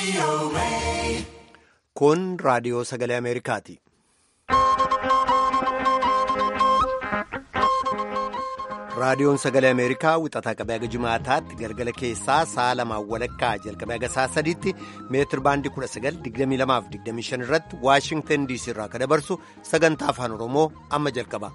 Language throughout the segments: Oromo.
Kun raadiyoo sagalee Ameerikaati. Raadiyoon sagalee Ameerikaa wixataa qabee haga jimaataatti galgala keessaa sa'a lamaan walakkaa jalqabee haga sa'a sadiitti meetir baandii 1922-25 irratti Waashingtan DC irraa kan dabarsu sagantaa afaan Oromoo amma jalqaba.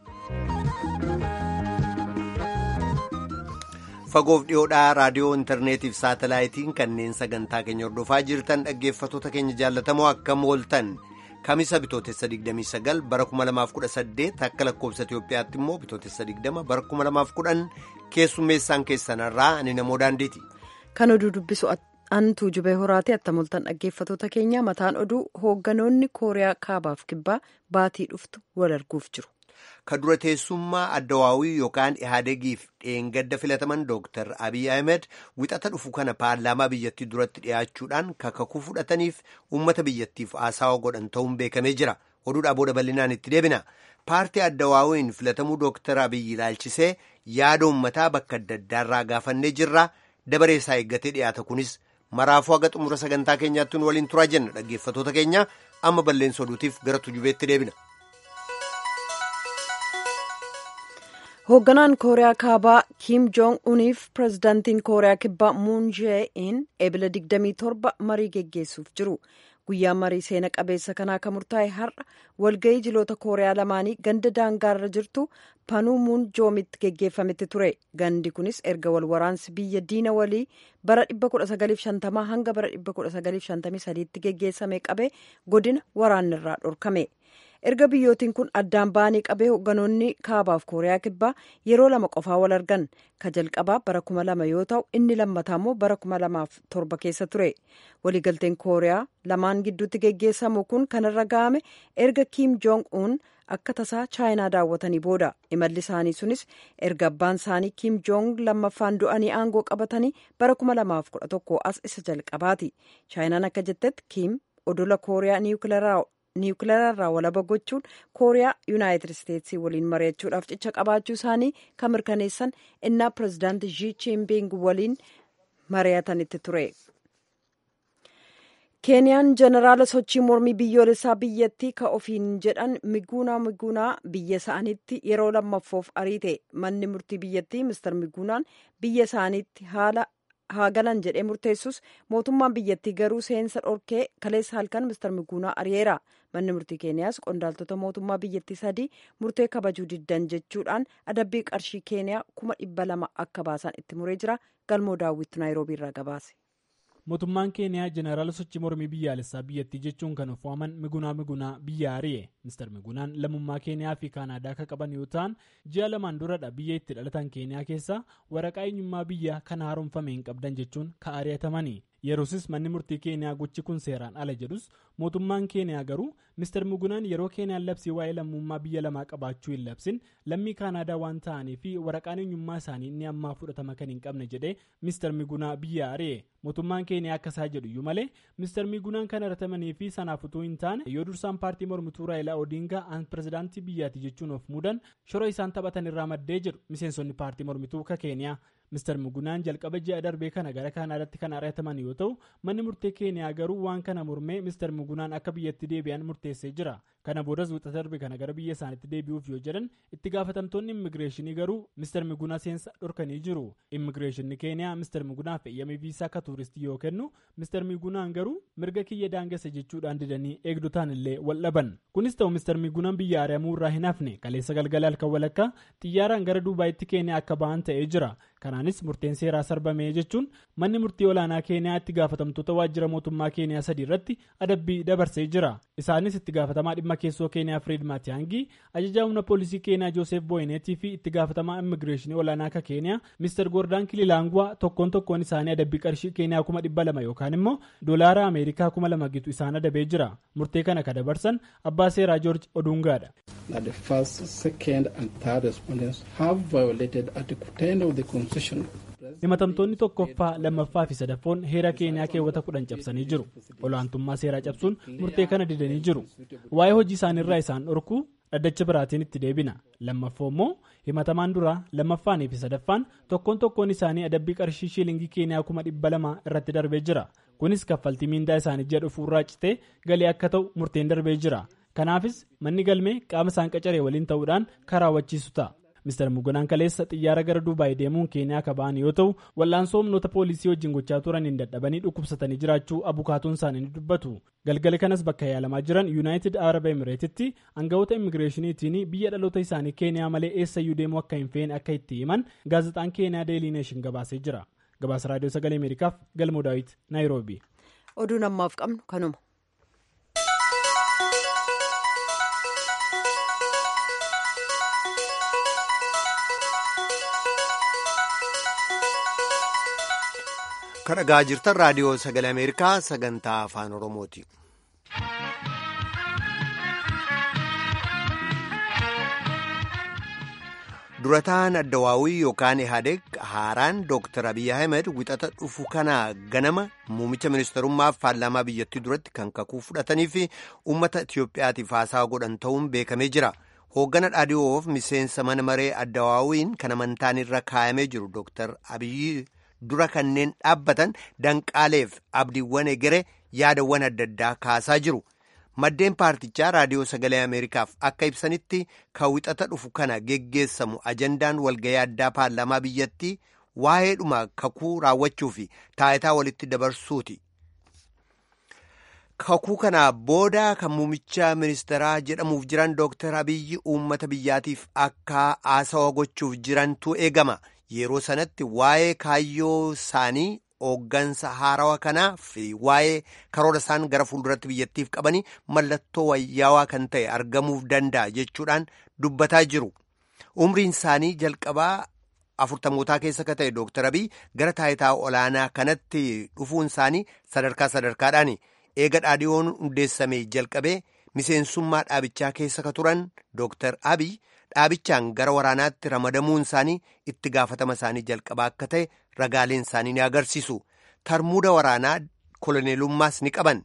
Fagoof dhiyoodhaa raadiyoo intarneetiif saatalaayitiin kanneen sagantaa keenya hordofaa jirtan dhaggeeffatoota keenya jaallatamoo akkam ooltan. Kamisa bitootessa 29 bara 2018 akka lakkoobsa Itoophiyaatti immoo bitootessa 20 bara 2010 keessummeessaan keessanarraa ani namoo daandiiti. Kan oduu dubbisu antuu jubee horaati attamoltan dhaggeeffatoota keenya mataan oduu hoogganoonni kooriyaa kaabaaf kibbaa baatii dhuftu wal arguuf jiru. Ka dura teessummaa addawaawii yookaan ihaadegiif dheengadda filataman Dr. Abiy Ahmed wixata dhufu kana paarlaamaa biyyattii duratti dhiyaachuudhaan kakakuu fudhataniif uummata biyyattiif haasawa godhan ta'uun beekamee jira. Oduudhaa booda bal'inaan itti deebina. Paartii addawaawiin filatamuu Dr. Abiy ilaalchisee yaada uummataa bakka adda addaarraa gaafannee jirra. Dabaree isaa eeggatee dhiyaata kunis maraafuu haga xumura sagantaa keenyaatti nu waliin turaa jenna dhaggeeffatoota keenya amma balleessa oduutiif gara tujubeetti deebina. hoogganaan kooriyaa kaabaa kiim joong uniif pirezidaantiin kooriyaa kibbaa muun jee-in eebila 27 marii geggeessuuf jiru guyyaa marii seena qabeessa kanaa kan murtaa'e har'a walga'ii jiloota kooriyaa lamaanii ganda daangaarra jirtu panuu muun joomitti geggeeffametti ture gandi kunis erga wal waraansi biyya diina walii bara 1950 hanga bara 1953 tti geggeessame qabee godina waraanirraa dhorkame. erga biyyootiin kun addaan ba'anii qabee hoogganoonni kaabaaf kooriyaa kibbaa yeroo lama qofaa wal argan ka jalqabaa bara kuma lama yoo ta'u inni lammataa immoo bara kuma lamaaf torba keessa ture waliigalteen kooriyaa lamaan gidduutti geggeessamu kun kanarra ga'ame erga kiim joong uun akka tasaa chaayinaa daawwatanii booda imalli isaanii sunis erga abbaan isaanii kiim joong lammaffaan du'anii aangoo qabatanii bara kuma lamaaf kudha tokko as isa jalqabaati chaayinaan akka jettetti kiim odola kooriyaa niwukilaraa niwukileerarraa walaba gochuun kooriyaa yuunaayitid isteetsii waliin mari'achuudhaaf cicha qabaachuu isaanii kan mirkaneessan innaa pirezidaanti zii chiinping waliin mari'atanitti ture. keeniyaan jeneraala sochii mormii biyyoolessaa biyyattii ka ofiin jedhan miguunaa miguunaa biyya isaaniitti yeroo lammaffoof ariite manni murtii biyyattii mister miguunaan biyya isaaniitti haala haa galan jedhee murteessus mootummaan biyyattii garuu seensa dhorkee kaleessa halkan mister miguunaa ari'eera manni murtii keeniyaas qondaaltota mootummaa biyyattii sadii murtee kabajuu diddan jechuudhaan adabbii qarshii keeniyaa kuma dhibba lama akka baasan itti muree jira galmoo daawwitu naayiroobii irraa gabaase. mootummaan keeniyaa jeneraala sochii mormii biyyaalessaa biyyattii jechuun kan of waaman migunaa migunaa biyya ari'e mister migunaan lammummaa keeniyaa fi kaanaadaa akka qaban yoo ta'an ji'a lamaan duradha biyya itti dhalatan keeniyaa keessaa waraqaa eenyummaa biyya kana haaromfame hin qabdan jechuun ka ari'atamani yeroosis manni murtii keeniyaa gochi kun seeraan ala jedhus mootummaan keeniyaa garuu mister migunaan yeroo keeniyaan labsii waa'ee lammummaa biyya lamaa qabaachuu hin labsin lammii kaanaadaa waan ta'anii fi waraqaan eenyummaa isaanii inni ammaa fudhatama kan hin qabne jedhee mister migunaa biyya ari'e mootummaan keeniyaa akka isaa jedhu iyyuu malee mister migunaan kan aratamanii fi sanaaf utuu hin taane yoo dursaan paartii mormituu raayilaa odiingaa an pirezidaantii biyyaati jechuun of muudan shora isaan taphatan irraa maddee jedhu miseensonni paartii mormituu ka keeniyaa mister migunaan jalqaba ji'a darbee kana gara kaanaadaatti kan arataman yoo ta'u manni murtee keeniyaa garuu waan kana mormee mister migunaan akka biyyatti deebi'an murteessee jira kana boodas wixata darbe kana gara biyya isaaniitti deebi'uuf yoo jedhan itti gaafatamtoonni immigireeshinii garuu mister migunaa seensa dhorkanii jiru immigireeshinii keeniyaa mister migunaaf eeyyamee viisaa akka tuuristii yoo kennu mister migunaan garuu mirga kiyya daangessa jechuudhaan didanii eegdotaan illee wal dhaban kunis ta'u mister migunaan biyya ari'amuu irraa hin hafne kaleessa galgala halkan walakkaa xiyyaaraan gara duubaayitti keeniyaa akka ba'an ta'ee jira kanaanis murteen seeraa sarbame jechuun manni murtii olaanaa keeniyaa itti gaafatamtoota waajjira mootummaa keeniyaa sadii irratti adabbii dabarsee jira isaanis itti gaafatamaa dhimma keessoo keeniyaa firiid maatiyaangii ajajaa humna poolisii keeniyaa jooseef booyineetii fi itti gaafatamaa immigireeshinii olaanaa ka keeniyaa mister goordaan kililaangwaa tokkoon tokkoon isaanii adabbii qarshii keeniyaa kuma dhibba lama yookaan immoo doolaara ameerikaa kuma lama gitu isaan adabee jira murtee kana ka dabarsan abbaa seeraa joorji oduungaadha. that the first, second, and third respondents have violated Article 10 of the Constitution. himatamtoonni tokkoffaa lammaffaa fi sadaffoon heera keeniyaa keewwata kudhan cabsanii jiru olaantummaa seeraa cabsuun murtee kana didanii jiru waa'ee hojii isaaniirraa isaan dhorkuu dhaddacha biraatiin itti deebina lammaffoo immoo himatamaan duraa lammaffaan fi sadaffaan tokkoon tokkoon isaanii adabbii qarshii shiilingii keeniyaa kuma dhibba lama irratti darbee jira kunis kaffaltii miindaa isaanii ji'a dhufuurraa citee galii akka ta'u murteen darbee jira kanaafis manni galmee qaama isaan qacaree waliin ta'uudhaan kan raawwachiisu ta'a. Mr. Mugunaan kaleessa xiyyaara gara Dubaay deemuun Keeniyaa akka ba'an yoo ta'u, wal'aansoo humnoota poolisii wajjin gochaa turaniin dadhabanii dhukkubsatanii jiraachuu abukaatoon isaanii ni dubbatu. Galgala kanas bakka yaalamaa jiran Yuunaayitid Arab Emireetitti aangawoota immigireeshiniitiin biyya dhaloota isaanii Keeniyaa malee eessayyuu deemuu akka hin feene akka itti himan gaazexaan Keeniyaa Deelii Neeshin gabaasee jira. Gabaasa Raadiyoo Sagalee Ameerikaaf Galmoo Daawit, Naayiroobi. Oduun ammaaf qabnu kanuma. kan dhagaa jirtan raadiyoo sagalee ameerikaa sagantaa afaan oromooti. durataan addawaawii yookaan ihaadeg haaraan dooktar abiy ahmed wixata dhufu kana ganama muumicha ministerummaaf paarlaamaa biyyattii duratti kan kakuu fudhatanii fi uummata itiyoophiyaatiif haasaa godhan ta'uun beekamee jira. hooggana dhaadhiyoof miseensa mana maree addawaawiin kan amantaan irra kaayamee jiru dooktar abiy dura kanneen dhaabbatan danqaaleef abdiiwwan egere yaadawwan adda addaa kaasaa jiru maddeen paartichaa raadiyoo sagalee ameerikaaf akka ibsanitti kan wixata dhufu kana geggeessamu ajandaan walgayii addaa paarlaamaa biyyattii waa'eedhuma kakuu raawwachuu fi taayitaa walitti dabarsuuti. kakuu kana booda kan muumicha ministeeraa jedhamuuf jiran dooktar abiyyi uummata biyyaatiif akka haasawa gochuuf jirantu eegama yeroo sanatti waa'ee kaayyoo isaanii hooggansa haarawa kanaa fi waa'ee karoora isaan gara fuulduratti biyyattiif qabanii mallattoo wayyaawaa kan ta'e argamuuf danda'a jechuudhaan dubbataa jiru umriin isaanii jalqabaa afurtamootaa keessa ka ta'e dooktar abiy gara taayitaa olaanaa kanatti dhufuun isaanii sadarkaa sadarkaadhaani. eega dhaadhiyoon hundeessamee jalqabee miseensummaa dhaabichaa keessa ka turan dooktar abiy dhaabichaan gara waraanaatti ramadamuun isaanii itti gaafatama isaanii jalqabaa akka ta'e ragaaleen isaanii ni agarsiisu tarmuuda waraanaa koloneelummaas ni qaban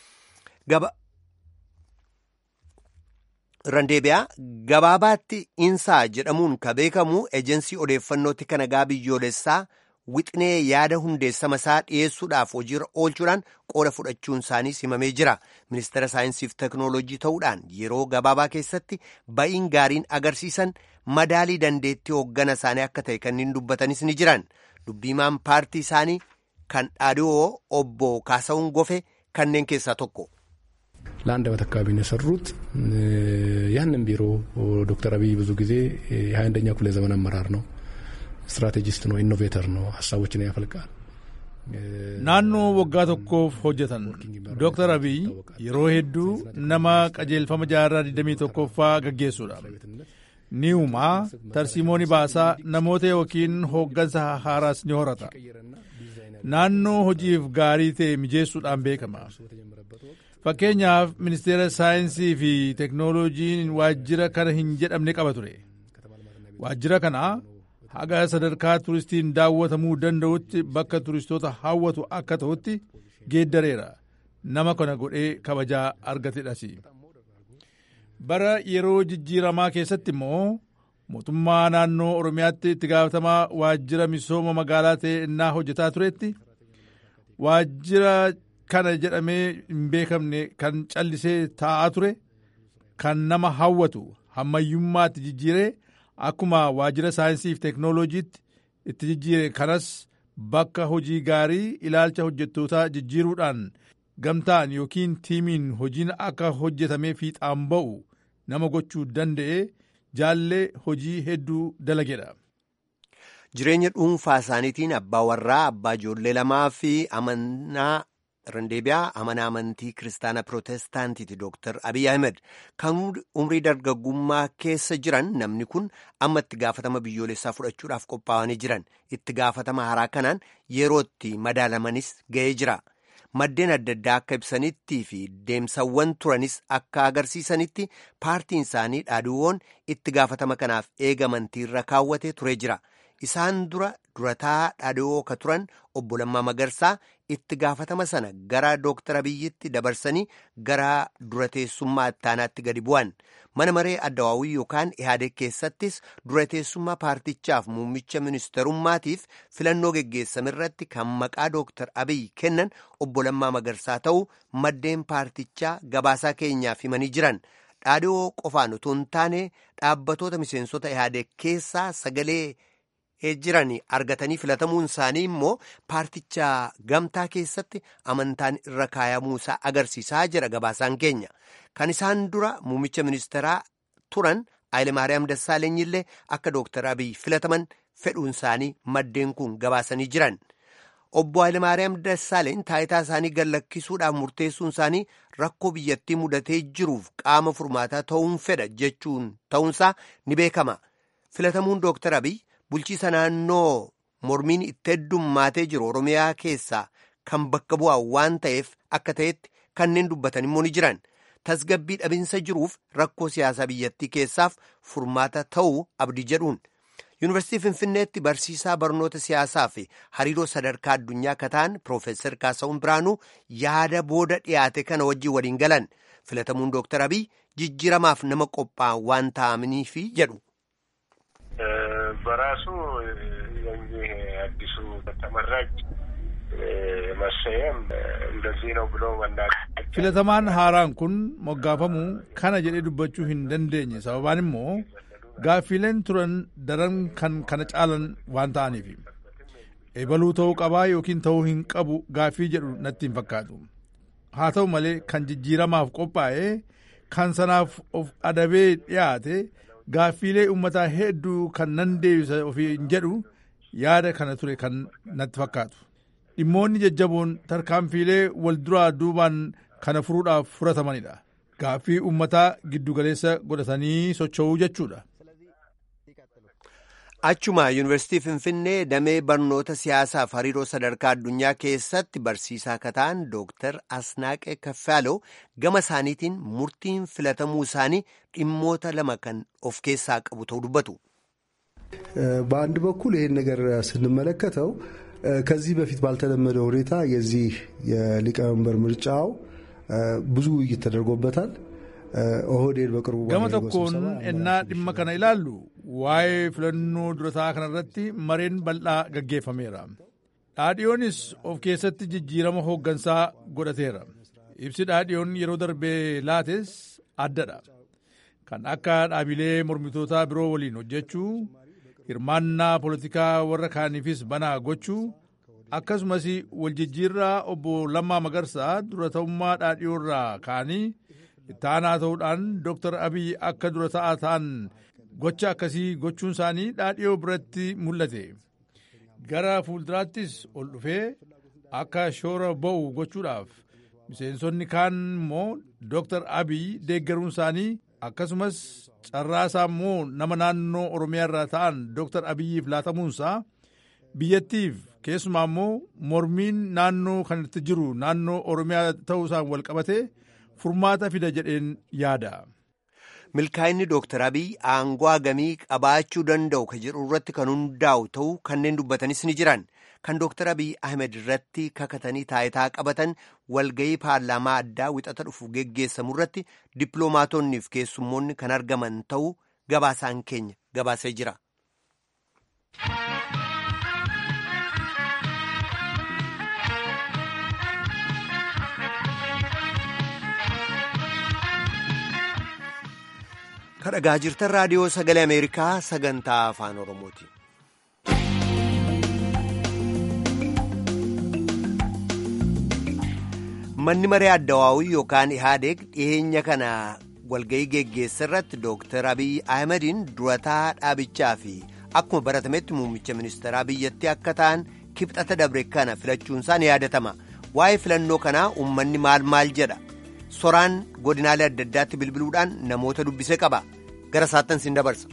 randeebiyaa gabaabaatti insaa jedhamuun ka beekamu ejensii odeeffannootti kan nagaa biyyoolessaa wixinee yaada hundeessama isaa dhiyeessuudhaaf hojiirra oolchuudhaan qooda fudhachuun isaanii simamee jira ministeera saayinsiif teknoolojii ta'uudhaan yeroo gabaabaa keessatti ba'iin gaariin agarsiisan madaalii dandeettii hooggana isaanii akka ta'e kanneen dubbatanis ni jiran dubbiimaan paartii isaanii kan dhaadhiyoo obbo kaasa'uun gofe kanneen keessaa tokko. ለአንድ ዓመት አካባቢ ነው የሰሩት። ያንን ቢሮ ዶክተር አብይ ብዙ ጊዜ የሀያ አንደኛ ክፍለ ዘመን አመራር ነው ስትራቴጂስት ነው ኢኖቬተር ነው ሀሳቦችን ያፈልቃል naannoo waggaa tokkoof hojjetan dooktar abiy yeroo hedduu nama qajeelfama jaarraa 21ffaa gaggeessuudha ni uumaa tarsiimooni baasaa namoota yookiin hooggansa haaraas ni horata naannoo hojiif gaarii ta'e mijeessuudhaan beekama fakkeenyaaf ministeera saayinsii fi teknooloojiin waajjira kana hin jedhamne qaba ture waajjira kana haga sadarkaa turistiin daawwatamuu danda'utti bakka turistoota hawwatu akka ta'utti geeddareera nama kana godhee kabajaa argatedhas bara yeroo jijjiiramaa keessatti immoo mootummaa naannoo oromiyaatti itti gaafatamaa waajjira misooma magaalaa ta'e innaa hojjetaa turetti waajjira kana jedhamee hin beekamne kan callisee taa'aa ture kan nama hawwatu hammayyummaatti jijjiiree akkuma waajjira saayinsii fi teknooloojiitti itti jijjiire kanas bakka hojii gaarii ilaalcha hojjettootaa jijjiiruudhaan gamtaan yookiin tiimiin hojiin akka hojjetamee fiixaan ba'u nama gochuu danda'e jaallee hojii hedduu dalagedha. Jireenya dhuunfaa isaaniitiin abbaa warraa abbaa ijoollee lamaa fi amanaa randeebiyaa amanaa amantii kiristaana pirootestaantiiti dooktar abiy ahmed kan umrii dargaggummaa keessa jiran namni kun amma itti gaafatama biyyoolessaa fudhachuudhaaf qophaa'anii jiran itti gaafatama haaraa kanaan yerootti madaalamanis ga'ee jira maddeen adda addaa akka ibsanitti fi deemsawwan turanis akka agarsiisanitti paartiin isaanii dhaadhiiwwan itti gaafatama kanaaf eegamantiirra kaawwate ture jira isaan dura durataa dhaadhiyoo ka turan obbo Lammaa Magarsaa itti gaafatama sana gara Dooktar Abiyyitti dabarsanii gara durateessummaa ittaanaatti gadi bu'an. Mana maree addawaawii yookaan ihaadeg keessattis durateessummaa paartichaaf muummicha ministerummaatiif filannoo geggeessame irratti kan maqaa Dooktar Abiyyi kennan obbo Lammaa Magarsaa ta'uu maddeen paartichaa gabaasaa keenyaaf himanii jiran. Dhaadhiyoo qofaan utuu hin taane dhaabbatoota miseensota ihaadeg keessaa sagalee jiran argatanii filatamuun isaanii immoo paarticha gamtaa keessatti amantaan irra kaayamuusaa agarsiisaa jira gabaasaan keenya. Kan isaan dura muummicha ministeeraa turan Hayilemaariyaam Dassaaleny illee akka Dooktar Abiyyi filataman fedhuun isaanii maddeen kun gabaasanii jiran. Obbo Hayilemaariyaam Dassaaleny taayitaa isaanii gallakkisuudhaaf murteessuun isaanii rakkoo biyyattii mudatee jiruuf qaama furmaataa ta'uun fedha jechuun ta'uunsaa ni beekama. Filatamuun Dooktar Abiyyi bulchiisa naannoo mormiin itti heddummaatee jiru Oromiyaa keessaa kan bakka bu'aa waan ta'eef akka ta'etti kanneen dubbatan immoo ni jiran. Tasgabbii dhabinsa jiruuf rakkoo siyaasaa biyyattii keessaaf furmaata ta'uu abdii jedhuun. Yuunivarsiitii Finfinneetti barsiisaa barnoota siyaasaa fi hariiroo sadarkaa addunyaa akka ta'an Piroofeesar Kaasahuun Biraanuu yaada booda dhiyaate kana wajjin waliin galan. Filatamuun Dooktar Abiyyi jijjiiramaaf nama qophaa'an waan ta'amaniifi jedhu. በራሱ የዚህ አዲሱ ተመራጭ መሰየም እንደዚህ ነው ብሎ መናገር filatamaan haaraan kun moggaafamu kana jedhee dubbachuu hin dandeenye sababaan immoo gaaffiileen turan daran kan kana caalan waan ta'aniif ebaluu ta'uu qabaa yookiin ta'uu hin qabu gaaffii jedhu natti hin fakkaatu haa ta'u malee kan jijjiiramaaf qophaa'e kan sanaaf of adabee dhiyaate gaaffiilee uummataa hedduu kan nan deebisa ofiin jedhu yaada kana ture kan natti fakkaatu dhimmoonni jajjaboon tarkaanfiilee wal duraa duubaan kana furuudhaaf furatamanidha gaaffii uummataa giddugaleessa godhatanii socho'uu jechuudha. Achuma Yuunivarsiitii Finfinnee damee barnoota siyaasaaf hariiroo sadarkaa addunyaa keessatti barsiisaa akka ta'an Dooktar Asnaaqee Kaffaaloo gama isaaniitiin murtiin filatamuu isaanii dhimmoota lama kan of keessaa qabu ta'uu dubbatu. በአንድ በኩል ይህን ነገር ስንመለከተው ከዚህ በፊት ባልተለመደ ሁኔታ የዚህ የሊቀመንበር ምርጫው ብዙ ውይይት ተደርጎበታል። ኦህዴድ በቅርቡ gama tokkoon ennaa dhimma kana ilaallu waa'ee filannoo durataa kanarratti mareen bal'aa gaggeeffameera dhaadhiyoonis of keessatti jijjiirama hooggansaa godhateera ibsi dhaadhiyoon yeroo darbee laates addadha kan akka dhaabilee mormitootaa biroo waliin hojjechuu hirmaannaa poolitikaa warra kaaniifis banaa gochuu akkasumas waljijjiirraa obbo Lammaa Magarsaa dura ta'ummaa dhaadhiyoorraa ka'anii ittaanaa ta'uudhaan Dooktar Abiy akka dura ta'aa ta'an gocha akkasii gochuun isaanii dhaadhiyoo biratti mul'ate. Gara fuulduraattis ol dhufee akka shoora ba'u gochuudhaaf miseensonni kaan immoo Dooktar Abiy deeggaruun isaanii akkasumas carraasaa immoo nama naannoo Oromiyaa irraa ta'an Dooktar Abiyyiif laatamuunsaa biyyattiif keessumaa immoo mormiin naannoo kanatti jiru naannoo Oromiyaa ta'uusaan wal qabatee furmaata fida jedheen yaada. Milkaa'inni Dooktar Abiy aangoo hagamii qabaachuu danda'u ka jedhu irratti kan hundaa'u ta'uu kanneen dubbatanis ni jiran. Kan Dooktar Abiy Ahmed irratti kakatanii taayitaa qabatan walgahii paarlaamaa addaa wixata dhufu geggeessamu irratti dippiloomaatonni fi keessummoonni kan argaman ta'uu gabaasaan keenya gabaasee jira. kadhagaa jirtan raadiyoo sagalee ameerikaa sagantaa afaan oromooti. manni maree addawaawii yookaan ihaadeeg dhiyeenya kana walgahii geggeessa irratti dooktar abiy ahmediin durataa dhaabichaa fi akkuma baratametti muummicha ministeeraa biyyattii akka ta'an kibxata dabre kana filachuunsaa ni yaadatama waa'ee filannoo kanaa uummanni maal maal jedha soraan godinaalee adda addaatti bilbiluudhaan namoota dubbisee qaba gara saattan siin dabarsa.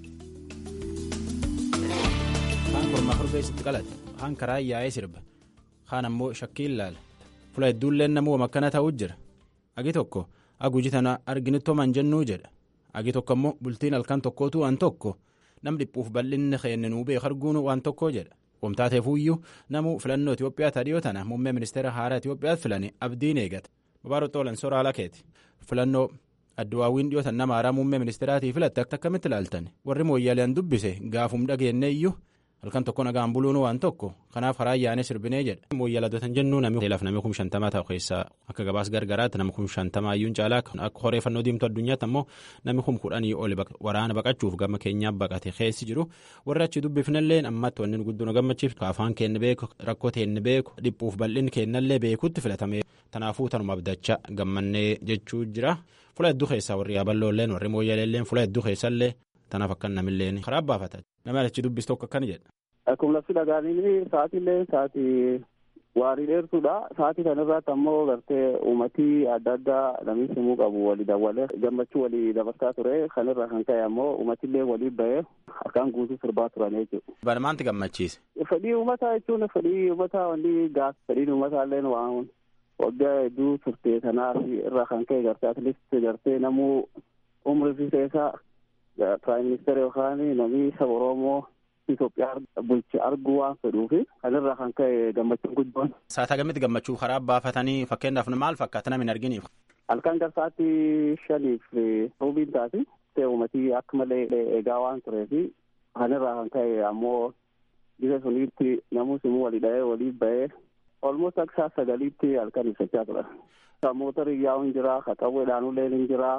kaan kormaa korbeessitti qalate kaan karaa yaa'ee sirba kaan ammoo shakkiin laala fula hedduulleen namuu akkana ta'uu jira agi tokko aguji tana arginittoman jennuu jedha agi tokko ammoo bultiin halkan tokkootu an tokko nam dhiphuuf bal'inni keenninuu beeku arguun waan tokko jedha. Wamtaateefuyyuu namu filannoo Itoophiyaa tadhiyoo tana muummee ministeera haaraa Itoophiyaatti filanii abdiin eegata. Babaaruu Xoolan Soraa Lakeeti. Filannoo adduwaawwiin dhiyootan nama haaraa muummee ministeeraatii filatte akkamitti ilaaltan warri mooyyaaleen dubbise gaafum dhageenne iyyuu halkan tokko nagaan buluun waan tokko kanaaf karaa ayyaanee sirbinee jedha. Mooyyaaladootan jennu namni laaf namni kum shantamaa ta'u keessaa akka gabaas gargaraatti namni kum shantamaa iyyuu caalaa akka horeeffannoo diimtuu addunyaatti ammoo namni kum kudhanii oli waraana baqachuuf gama keenyaa baqate keessi jiru warri achi dubbifnallee ammatti wanni guddoo gammachiif afaan keenya beeku rakkoo teenya beeku dhiphuuf bal'inni keenyallee beekutti filatame tanaafuu tanuma abdachaa gammannee jechuu jira. Fula hedduu keessaa warri yaaballoolleen warri mooyyaleelleen fula hedduu keessallee tanaaf akka namilleen karaa baafata. Nama achi dubbisu tokko akkana jedha. Akkuma lafti dhagaanii sa'aatillee sa'aatii waarii dheertuudha. Sa'aatii kanarratti ammoo gartee uummatii adda addaa namni simuu qabu walii dabalee gammachuu walii dabarsaa ture. Kanirraa kan ka'e ammoo uummatillee walii bahee harkaan guutuu sirbaa turan jechuudha. Bana maanti gammachiise? Fedhii uummataa jechuun fedhii uummataa wanni gaaf fedhiin uummataallee waan waggaa hedduu turte kanaaf irraa kan ka'e gartee atileetii gartee namuu umrii fi keessaa piraayim ministeera yookaan namni saba Oromoo Itoophiyaa bulche arguu waan fedhuufi kanirraa kan ka'e gammachuun guddoon. Saataa gamitti gammachuu karaa baafatanii fakkeenyaaf maal fakkaata namni hin arginiif? Halkan garsaatti shaniif ruubiin taati. Uummatii akka malee eegaa waan tureefi kanirraa kan ka'e ammoo bisa suniitti namuu simuu walii dha'ee walii bahee olmoos akka saa sagaliitti halkan ibsachaa tura. Mootorri yaa'uun jira, qaxawweedhaanullee ni jira.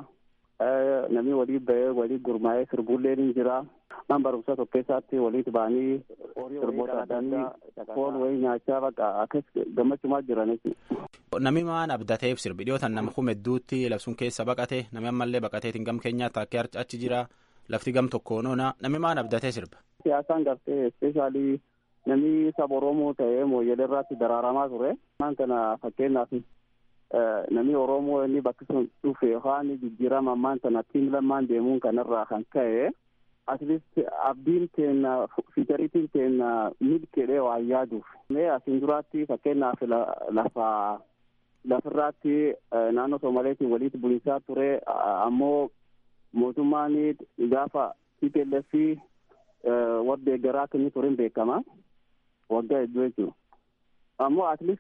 namni walii bahee walii gurmaa'ee sirbuullee ni jira. Man barumsa tokko keessatti walitti ba'anii sirboota addaa foon wayii nyaachaa bakka akkas gammachumaa jiran jechuudha. Namni maan abdateef sirbi dhiyootan nama kuma hedduutti labsuun keessa baqate namni ammallee baqateetiin gam keenyaatti akka achi jira lafti gam tokkoon oona namni maan abdatee sirba. Siyaasaan gartee ispeeshaalii namni saba Oromoo ta'ee mooyyelee irratti daraaramaa ture. Maan kana fakkeenyaaf namni Oromoo inni bakki sun dhufe yookaan jijjiirama ammaan tana tiim lamaan deemuun kanarraa kan ka'e atleast abdiin keenya fiichariitiin keenya milkeedhee waan yaaduuf. Mee asiin duraatti fakkeenyaaf lafa lafirraatti naannoo Somaaleetiin walitti bulisaa ture ammoo mootummaan gaafa TPLF warra deeggaraa akka inni ture beekama waggaa hedduu jechuudha. Ammoo atleast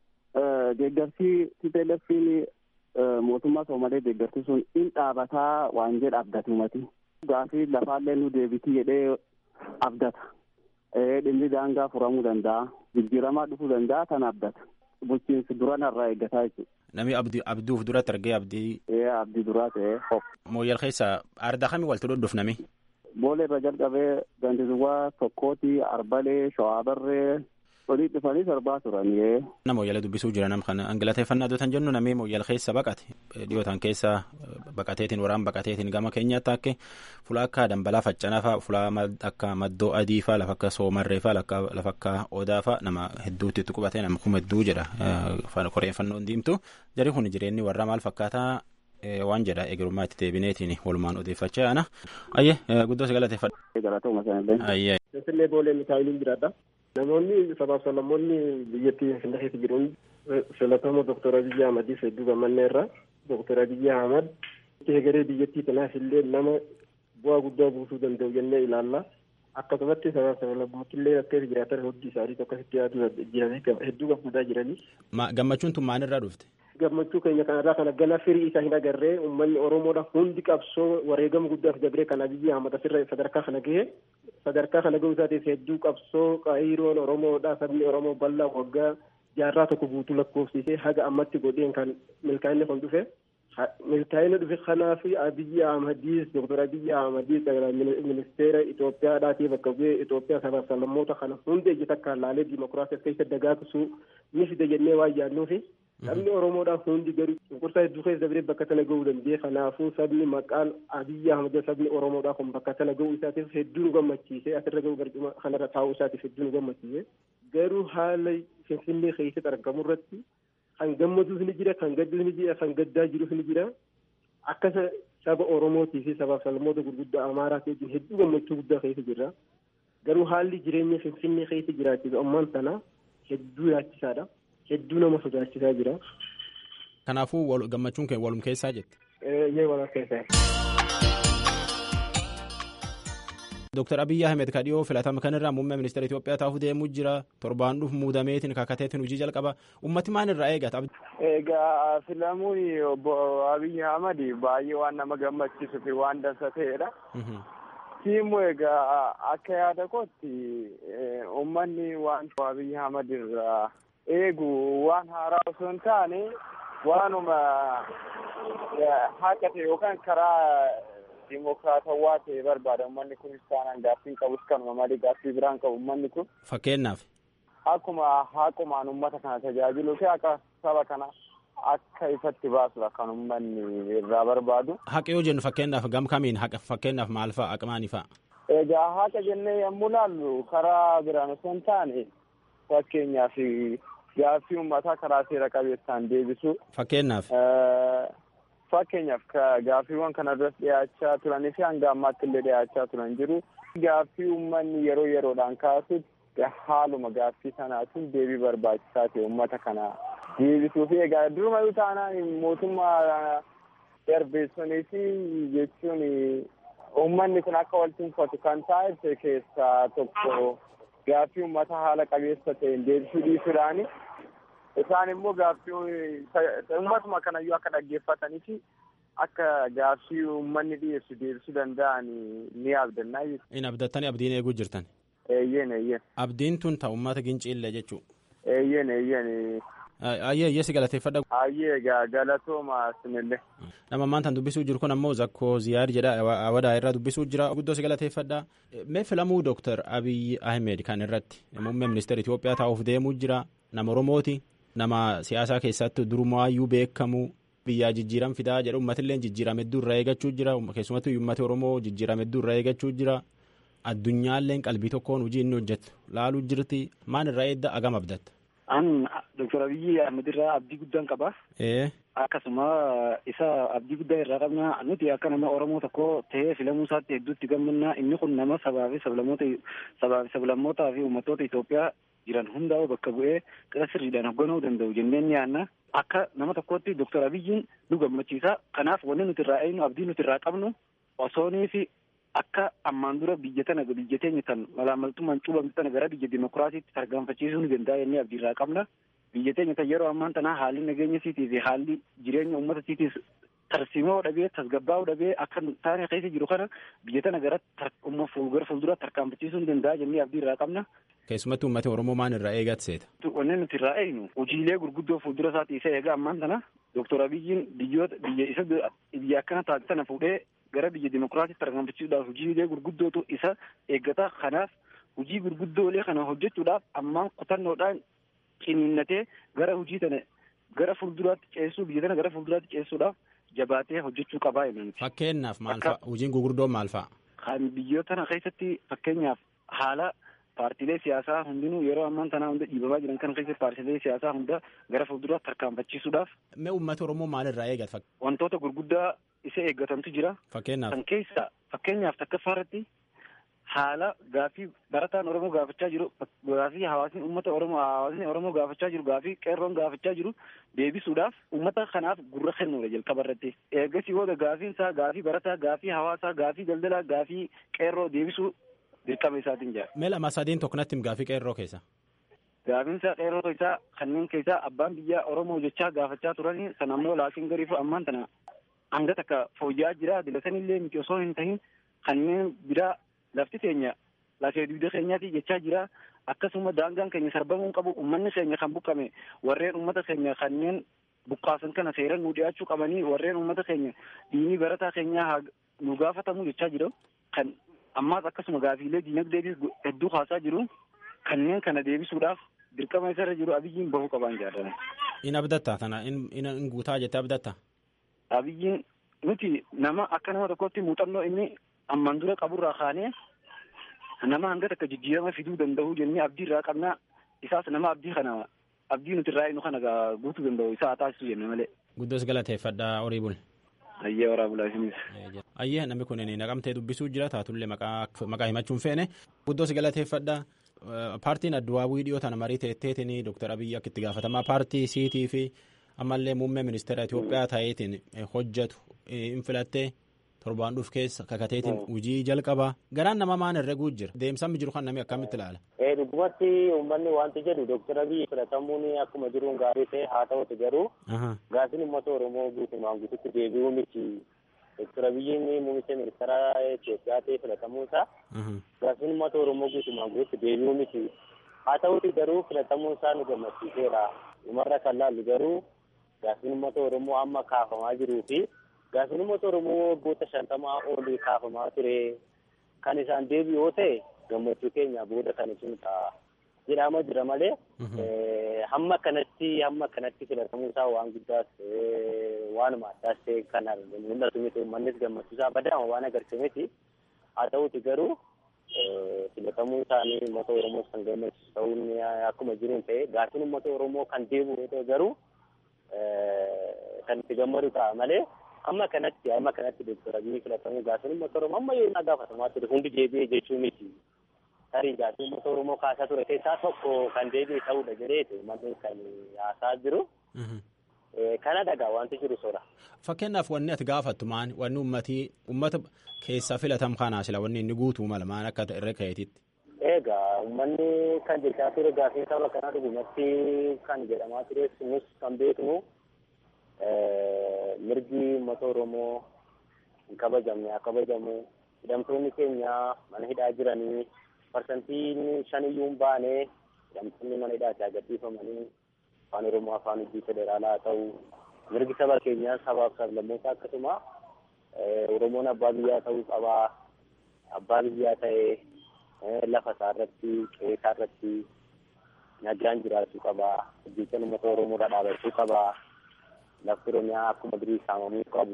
deeggarsi TPLFin mootummaa Soomalee deeggarsi sun in dhaabataa waan jedha abdatu mati. Gaafii lafaallee nu deebitii jedhee abdata. Dhimmi daangaa furamuu danda'a. Jijjiiramaa dhufuu danda'a kan abdata. Bulchiinsi duranarraa eeggataa jechuudha. Namni abduuf duratti argee abdii. Abdii duraa ta'ee hop. Mooyyal keessa ardaa kamii walitti dhodhofnami? Boolee irra jalqabee gandizuwaa tokkooti arbalee shawaabarree olii dhufanii sirbaa turanii. Nama mooyyala dubbisuu jira nam kana angalateeffannaa dootan jennu namni mooyyala keessa baqate dhiyootan keessa baqateetiin waraan baqateetiin gama keenyaatti akka fulaa akka dambalaa faccanaa fa'a fulaa akka maddoo adii fa'a lafa akka soomarree fa'a lafa akka odaa fa'a nama hedduutti itti qubatee nama kuma hedduu jedha koreeffannoon diimtu jari kun jireenyi warra maal fakkaataa waan jedha egerummaa itti deebineetiin walumaan odeeffachaa ana ayyee guddoo si galateeffadha. Galatuma sanillee. Ayyee. Finfinnee boolee mikaa'iliin jiraadha. Namoonni sabaaf sablammoonni biyyattii Finfinnee keessa jiran filatamoo Dooktar Abiyyi Ahmadiif hedduu gammannee irra Dooktar Abiyyi Ahmad egeree biyyattii kanaaf illee nama bu'aa guddaa buusuu danda'u jennee ilaalla. Akkasumatti sabaaf sablammooti illee akka jiraatan hundi isaanii akkasitti yaaduu jiranii hedduu gammadaa jiranii. Gammachuun tun maalirraa dhufte? gammachuu keenya kanarraa kana gana firii isaa hin agarree uummanni oromoodha hundi qabsoo wareegama guddaaf dabree kan abiyyi ahmad asirra sadarkaa kana gahe sadarkaa kana gahuu isaatiif hedduu qabsoo qaayiroon oromoodha sabni oromoo bal'aa waggaa jaarraa tokko guutuu lakkoofsisee haga ammatti godheen kan milkaa'inni kun dhufe milkaa'inni dhufe kanaaf abiyyi ahmadiis doktor abiyyi ahmadiis ministeera Itoophiyaadhaatii bakka bu'ee Itoophiyaa sabaaf sablammoota kana hundi ejji takka laalee dimokiraasii keessa dagaagsuu ni fide jennee waan yaadnuufi sabni oromoodhaan hundi garuu cunqursaa hedduu keessa dabree bakka tana gahuu danda'e kanaafuu sabni maqaan abiyyi ahmad sabni oromoodhaa kun bakka tana gahuu isaatiif hedduu nu gammachiise asirra gahuu barcuma kanarra taa'uu isaatiif hedduu nu gammachiise garuu haala finfinnee keessatti argamu irratti kan gammaduus ni jira kan gadduus ni jira kan gaddaa jirus ni jira akka saba oromootii fi sabaaf sablammoota gurguddaa amaaraa wajjin hedduu gammachuu guddaa keessa jirra garuu haalli jireenya finfinnee keessa jiraachisu ammaan tana hedduu yaachisaadha. hedduu nama sodaachisaa jira. Kanaafuu gammachuun kee walum keessaa jette. Yee walum keessaa. Dr. Abiyyi Ahmed ka dhiyoo filatama kanarraa muummee ministeera Itoophiyaa taa'uuf deemuu jira. Torbaan dhufu muudameetiin kakateetiin hojii jalqaba. Ummati maal irraa eegata? Egaa filamuun obbo Abiyyi Ahmed baay'ee waan nama gammachiisuu fi waan dansa ta'edha. Tiimu egaa akka yaada kootti uummanni waan Abiyyi Ahmed irraa eegu waan haaraa osoo hin taane waanuma haqa ta'e yookaan karaa dimokiraatawaa ta'e barbaada uummanni kunis taanaan gaaffii qabus kanuma malee gaaffii biraan qabu uummanni kun. Fakkeenyaaf. Akkuma haqumaan uummata kana tajaajiluu fi akka saba kana akka ifatti baasudha kan uummanni irraa barbaadu. Haqa yoo jennu fakkeenyaaf gam kamiin haqa fakkeenyaaf maal fa'a aqmaani fa'a? Egaa haqa jennee yommuu laallu karaa biraan osoo hin taane fakkeenyaaf gaaffii uummataa karaa seera qabeessaan deebisu. Fakkeenyaaf. Fakkeenyaaf gaaffiiwwan kana duras dhiyaachaa turanii fi hanga ammaatti illee dhiyaachaa turan jiru. Gaaffii uummanni yeroo yeroodhaan kaasutti haaluma gaaffii sanaatiin deebii barbaachisaa ta'e uummata kana deebisuu fi egaa durumayyuu taanaan mootummaa darbeessonii fi jechuun uummanni kun akka wal tunfatu kan taa'e keessaa tokko gaaffii uummata haala qabeessa ta'een deebisuu dhiisuudhaani. Isaan immoo gaaffii uummatuma kanayyuu akka dhaggeeffatanii fi akka gaaffii uummanni dhiyeessu deebisuu danda'an ni abdannaa jechuudha. In abdattanii abdiin eeguu jirtan. Eeyyeen eeyyeen. Abdiin tun ta'u uummata ginciillee jechuudha. Eeyyeen eeyyeen. Ayyee ayyee si galateeffadha. Ayyee egaa galatooma sinillee. Nama ammaan tan dubbisuu jiru kun ammoo zakkoo ziyaar jedha awadaa irraa dubbisuu jira guddoo si galateeffadha. Mee filamuu Dooktar Abiyyi Ahmed kan irratti muummee ministeera Itoophiyaa taa'uuf deemuu jira nama Oromooti nama siyaasaa keessatti durumaayyuu beekamu biyyaa jijjiiran fidaa jedha uummatillee jijjiirama hedduu irraa eeggachuu jira keessumattuu uummati Oromoo jijjiirama hedduu irraa eeggachuu jira addunyaalleen qalbii tokkoon hojii inni hojjetu laaluu jirti maan irraa eedda agam abdatta. An Dr. Abiyyi Ahmed irraa abdii guddaan qaba. Akkasuma isa abdii guddaa irraa qabna nuti akka nama Oromoo tokko ta'ee filamuu isaatti hedduutti gammanna inni kun nama sabaa fi sablammoota sabaa fi sablammootaa fi uummattoota Itoophiyaa jiran hundaa'u bakka bu'ee qira sirriidhaan hoogganuu danda'u jennee ni yaanna. Akka nama tokkootti Dr. Abiyyiin nu gammachiisa. Kanaaf wanni nuti irraa eegnu abdii nuti irraa qabnu osoonii fi akka ammaan dura biyya tana biyya teenya tan malaamaltummaan cuubamtu tana gara biyya dimokiraasiitti tarkaanfachiisuu ni danda'a jennee abdii irraa qabna. Biyya teenya tan yeroo ammaan tanaa haalli nageenya siitii fi haalli jireenya uummata siitiis tarsiimoo dhabee tasgabbaa'uu dhabee akka taane keessa jiru kana biyya tana gara gara fuuldura tarkaanfachiisuu ni danda'a jennee abdii irraa qabna. Keessumattuu uummati Oromoo maan irraa eegat seeta? Wanni nuti irraa eegnu hojiilee gurguddoo fuuldura isaati isa eega ammaan tana Dooktor Abiyyiin biyyoota biyya isa biyya akkana taate tana fuudhee gara biyya dimokiraatiitti tarkaanfachiisuudhaaf hojiilee gurguddootu isa eeggata. Kanaaf hojii gurguddoolee kana hojjechuudhaaf ammaan kutannoodhaan ciniinnatee gara hojii tana gara fuulduraatti ceessuu biyya tana gara fuulduraatti ceessuudhaaf jabaatee hojjechuu qabaa jenna. Fakkeenyaaf maal fa'a? Hojiin gurguddoon maal fa'a? Kan biyyoota tana keessatti fakkeenyaaf haala paartiilee siyaasaa hundinuu yeroo ammaan tanaa hunda dhiibamaa jiran kan keessatti paartiilee siyaasaa hunda gara fuulduraatti tarkaanfachiisuudhaaf. Mee uummata Oromoo maalirraa eegata? Wantoota gurguddaa isa eeggatantu jira. Fakkeenyaaf. Kan keessa fakkeenyaaf takkaffaa irratti haala gaaffii barataan Oromoo gaafachaa jiru gaaffii hawaasni uummata Oromoo hawaasni Oromoo gaafachaa jiru gaaffii qeerroon gaafachaa jiru deebisuudhaaf uummata kanaaf gurra kennuudha jalqaba irratti. Eeggasii booda gaaffiin isaa gaaffii barataa gaaffii hawaasaa gaaffii daldalaa gaaffii qeerroo deebisuu dirqama isaatiin jira. Mee lama sadiin tokko natti gaaffii qeerroo keessa. Gaaffiin isaa qeerroo isaa kanneen keessaa abbaan biyyaa Oromoo jechaa gaafachaa turanii san ammoo laakiin gariifu ammaan tana hanga takka fooyya'aa jira dilatanillee miti osoo hin tahin kanneen biraa lafti keenya lafee dugda keenyaati jechaa jira akkasuma daangaan keenya sarbamuu qabu ummanni keenya kan buqqame warreen ummata keenya kanneen buqqaasan kana seeran nu dhiyaachuu qabanii warreen ummata keenya diinii barataa keenyaa nu gaafatamu jechaa jiru kan ammaas akkasuma gaafiilee diinagdeetis hedduu kaasaa jiru kanneen kana deebisuudhaaf dirqama isarra jiru abiyyiin bahuu qabaan jaalladha. In abdatta tana in guutaa jettee abdatta. Abiyyiin nuti nama akka nama tokkotti muuxannoo inni ammaan dura qaburraa kaanee nama hanga takka jijjiirama fiduu danda'u jennee abdii irraa qabna isaas nama abdii kana abdii nuti irraa inu kana guutuu danda'u isaa taasisu jenne malee. Guddoos galateeffadha horii bul. Ayyee waraabulaa isinis. Ayyee namni kun naqamtee dubbisuu jira taatullee maqaa himachuun feene guddoos galateeffadha. Paartiin adduwaawii dhiyoo tana marii teetteetiin Dr. Abiyyi akka itti gaafatamaa paartii siitii fi ammallee muummee ministeera Itoophiyaa ta'eetiin hojjetu hin filattee torbaan dhuuf keessa kakateetiin hojii jalqabaa garaan nama maan herreguu jira deemsaan jiru kan namni akkamitti ilaala. dhugumatti uummanni wanti jedhu doktara biyyi filatamuun akkuma jiruun gaarii ta'e haa ta'uti garuu gaaffiin uummata oromoo guutumaan guututti deebi'uu miti doktara biyyiin muummicha ministeera Itoophiyaa ta'e filatamuun isaa gaaffiin uummata oromoo guutumaan guututti deebi'uu miti haa ta'uti garuu filatamuun isaa nu gammachiiseera dhumarra kan laallu garuu gaaffiin uummata oromoo amma kaafamaa jiruu fi gaaffiin uummata oromoo waggoota shantamaa olii kaafamaa ture kan isaan deebi'u yoo ta'e gammachuu keenya booda kan isin ta'a jedhama jira malee hamma kanatti hamma kanatti filatamuu isaa waan guddaas waanuma addaas ta'e kan mul'atu miti uummannis gammachuu isaa badaama waan agarsiise miti haa ta'uti garuu filatamuu isaanii uummata oromoo kan gammachiisu ta'uun akkuma jiruun ta'e gaaffiin uummata oromoo kan deebi'u yoo ta'e garuu kan itti gammadu ta'a malee amma kanatti amma kanatti doktora biyyi filatamuu gaaffiin uummata oromoo amma yoo inni gaafatamaa ture hundi deebi'ee jechuu miti tarii gaaffiin uummata oromoo kaasaa ture keessaa tokko kan deebi'e ta'uudha jedheeti uummanni kan haasaa jiru. Kana dhagaa wanti jiru sora. Fakkeenyaaf wanni ati gaafattu maani wanni uummatii uummata keessaa filatam kanaa sila wanni inni guutuu mala maan akka irra ka'eetitti. Egaa uummanni kan jechaa ture gaaffiin saba kanaa dhugumatti kan jedhamaa ture nus kan beeknu mirgi uummata oromoo hin kabajamne haa kabajamu hidhamtoonni keenya mana hidhaa jiranii parsantiin shaniyyuu hin baane hidhamtoonni mana hidhaatti agarsiifamanii afaan oromoo afaan hojii federaalaa haa ta'u mirgi saba keenyaa sabaaf sablammoota akkasuma oromoon abbaa biyyaa ta'uu qabaa abbaa biyyaa ta'ee lafa isaa irratti qe'ee isaa irratti nagaan jiraachuu qabaa hojjechaan uummata oromoo irra dhaabachuu qabaa lafti oromiyaa akkuma durii saamamuu qabu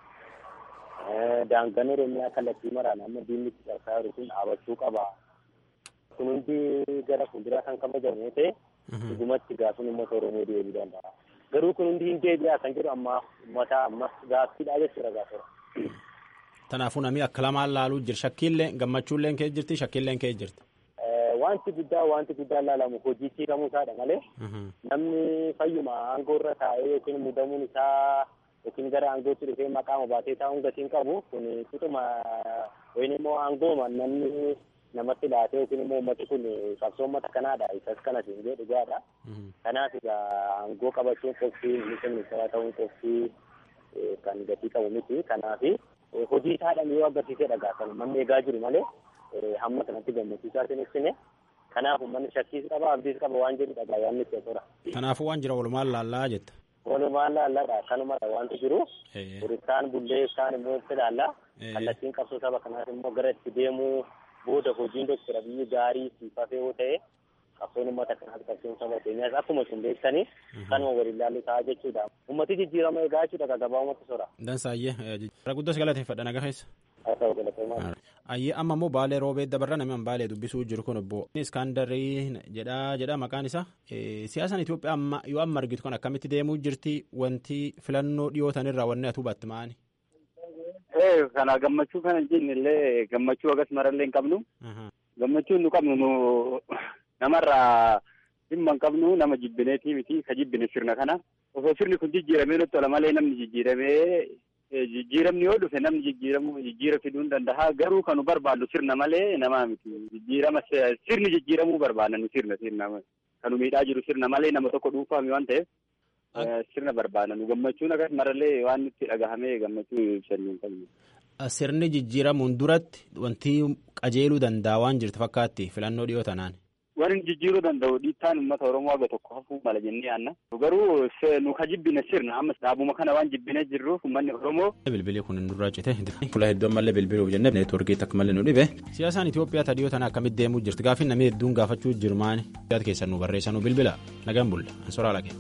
daangaan oromiyaa kallattii maraan amma diinni itti cabsaa jiru kun dhaabachuu qaba kun hundi gara fuulduraa kan kabajamu yoo ta'e dhugumatti gaaffiin uummata oromoo deebi'uu danda'a garuu kun hundi hin deebi'a kan jedhu amma uummata ammas gaaffiidha jechuudha gaafira. Kanaafuu namni akka lamaan laaluu jira shakkiillee gammachuulleen kee jirti shakkiilleen kee jirti. Wanti guddaa wanti guddaa laalamu hojiitti hiikamuu isaadha malee namni fayyuma aangoo irra taa'ee yookiin muudamuun isaa yookiin gara aangootti dhufee maqaa baatee taa'uun gatiin qabu kun tutuma yookiin immoo aangooma namni namatti laatee yookiin immoo uummati kun qabsoo uummata kanaadha isas kanas hin jedhu dhugaadha. Kanaaf egaa aangoo qabachuun qophii ministeera ministeeraa ta'uun qophii kan gatii qabu miti kanaaf hojii isaadhaan yoo agarsiisee dhagaa kan uummanni eegaa jiru malee hamma kanatti gammachiisaatiin ibsine kanaaf uummanni shakkiis qaba abdiis qaba waan jedhu dhagaa yaanni itti tura. Kanaafuu waan jira walumaan laallaa jetta. Walumaan laallaadha kanumadha wanti jiru kaan bullee kaan immoo itti laalla kallattiin qabsoo saba kanaaf immoo gara itti deemuu booda hojiin doktara biyyi gaarii siifafee yoo ta'e qabsoon uummata kanaaf qabsoon saba keenyaas akkuma isin beektanii kanuma waliin laallu ta'a jechuudha. Uummati jijjiirama eegaa jechuudha gabaa uummata sora. Dansaayyee guddas galateeffadha naga keessa. Ayyee amma immoo baalee roobee dabarra namni baalee dubbisuu jiru kun obbo Iskandarii jedha jedha maqaan isaa siyaasaan Itoophiyaa amma yoo amma argitu kan akkamitti deemuu jirti wanti filannoo dhiyootan irraa wanni atu baatti maani. Kana gammachuu kana jenne illee gammachuu agas marallee hin qabnu. Gammachuu nu qabnu nu namarraa dhimma hin qabnu nama jibbineetii miti ka jibbine sirna kana. Osoo sirni kun jijjiiramee nutti tola malee namni jijjiiramee jijjiiramni yoo dhufe namni jijjiiramu jijjiira fiduu hin danda'a garuu kan nu barbaannu sirna malee namaa miti jijjiirama sirni jijjiiramuu barbaanna nu sirna sirna kan nu miidhaa jiru sirna malee nama tokko dhuunfaami waan ta'eef sirna barbaanna nu gammachuun akkas marallee waan nutti dhagahamee gammachuu ibsannuu hin qabnu. Sirni jijjiiramuun duratti wanti qajeeluu danda'a waan jirtu fakkaatti filannoo dhiyoo tanaan. Waan jijjiiruu danda'u dhiittaan uummata Oromoo haga tokko hafuu mala jennee yaanna. Garuu nu ka jibbine sirna amma dhaabuma kana waan jibbinee jirruuf uummanni Oromoo. Bilbilii kun hin durraa cite. Fuula hedduu ammallee bilbiluuf jennee neetwoorkii takka malee nu dhibe. Siyaasaan Itoophiyaa tadiyoo tana akkamitti deemuu jirti gaaffiin namni hedduun gaafachuu jiru maani. Yaada keessan nu barreessan nu bilbila nagaan bulla ansoraa lage.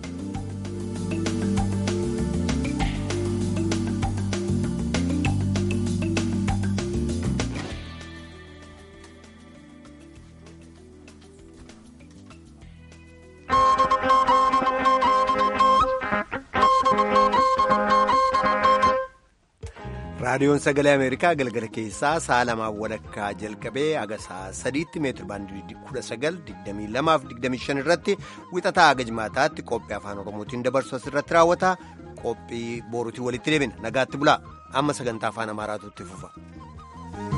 raadiyoon sagalee ameerikaa galgala keessaa sa'a lamaan walakkaa jalqabee haga sa'a sadiitti meetiri baandii kudha sagal digdamii lamaaf digdamii shan irratti wixataa haga jimaataatti qophii afaan oromootiin dabarsu asirratti raawwata qophii boorutii walitti deebina nagaatti bulaa. amma sagantaa afaan amaaraatu itti fufa.